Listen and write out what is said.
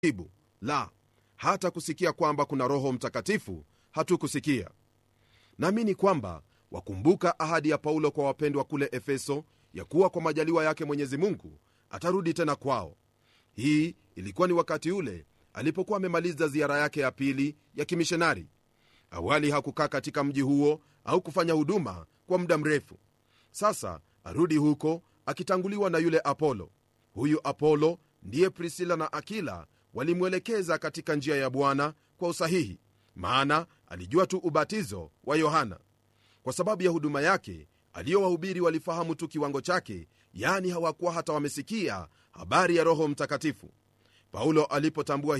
jibu la hata kusikia kwamba kuna roho mtakatifu hatukusikia naamini kwamba wakumbuka ahadi ya paulo kwa wapendwa kule efeso ya kuwa kwa majaliwa yake mwenyezi mungu atarudi tena kwao hii ilikuwa ni wakati ule alipokuwa amemaliza ziara yake ya pili ya kimishonari awali hakukaa katika mji huo au kufanya huduma kwa muda mrefu sasa arudi huko akitanguliwa na yule apolo huyu apolo ndiye prisila na akila walimwelekeza katika njia ya bwana kwa usahihi maana alijua tu ubatizo wa yohana kwa sababu ya huduma yake aliyowahubiri walifahamu tu kiwango chake yani hawakuwa hata wamesikia habari ya roho mtakatifu paulo alipotambua